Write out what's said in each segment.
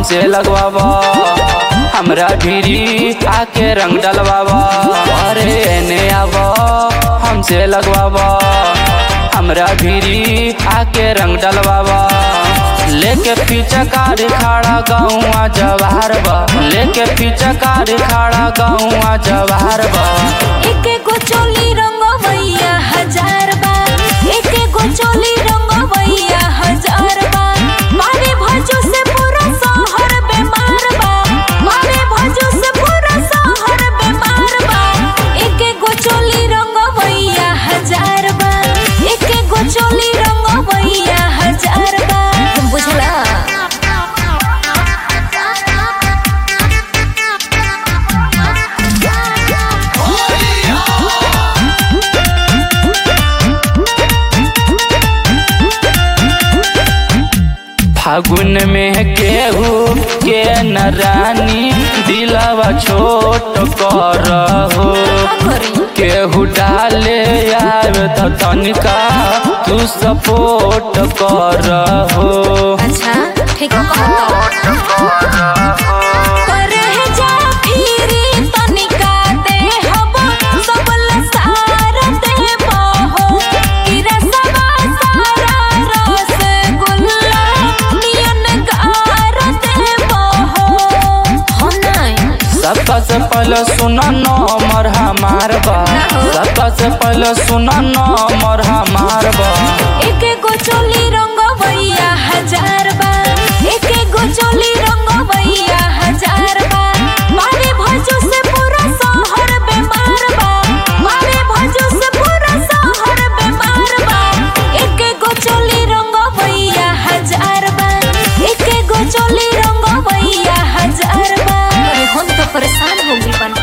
हमसे लगवावा हमरा भिरी आके रंग डलवावा अरे एने आवा हमसे लगवावा हमरा भिरी आके रंग डलवावा लेके पीछे कार खड़ा गौआ जवाहर बा लेके पीछे कार खड़ा गौआ जवाहर बा एके गो चोली रंगवैया हजार बा एके गो चोली रंगवैया हजार बा मारे भजो से पूरा शहर बेमार बा मारे भजो से पूरा शहर बेमार बा एके गो चोली रंगवैया हजार बा एके गो चोली रंगवैया हजार बा बुझला फागुन में केहू के न रानी दिलवा छोट कर हो केहू डाले आवे त तनिका तू सपोर्ट कर हो अच्छा ठीक करे जा फिरी तनिका दे हब सबल सार दे बहो गिरा सबा सारा रस गुल्ला नियन गार दे बहो हो नहीं सबका से पहले सुना नंबर हमार बा सबका से पहले सुना नंबर हमार बा एके गो चोली रंगवैया हजार बा एके गो चोली रंगवैया हजार बा मारे भजो से पूरा शहर बेमार बा मारे भजो से पूरा शहर बेमार बा एके गो चोली रंगवैया हजार बा एके गो चोली रंगवैया हजार बा अरे हम तो परेशान हो गई बन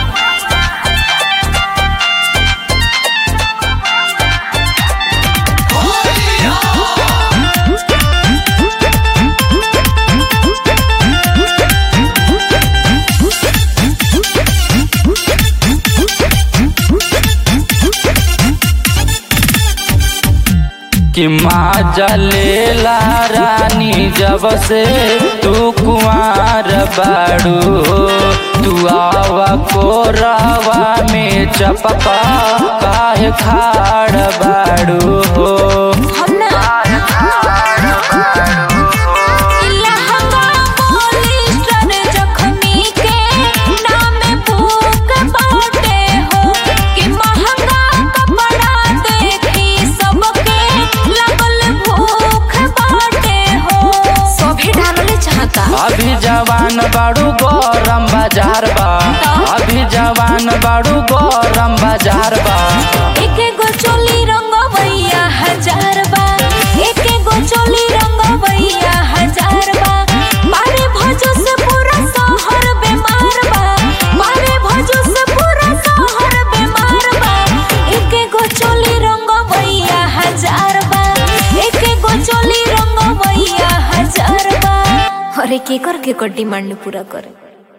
कि माँ जलेला रानी जब से तू कुआर बाड़ू तू आवा कोरावा में चपका काहे खाड़ बाड़ू हो हम ना लहंगा पॉलिस्टर जख्मी के नाम भूख बाटे हो कि महंगा कपड़ा देखी सबके लगल भूख बाटे हो सभी डालले चाहता अभी जवान बाड़ू गरम बाजार बा अभी जवान बाड़ू गरम बाजार बा एके गो चोली रंगवैया हजार बा एके गो चोली रंगवैया हजार बा मारे भजो से पूरा शहर बेमार बा मारे भजो से पूरा शहर बेमार बा एके गो चोली रंगवैया हजार बा एके गो चोली रंगवैया हजार बा अरे केकर केकर डिमांड पूरा करे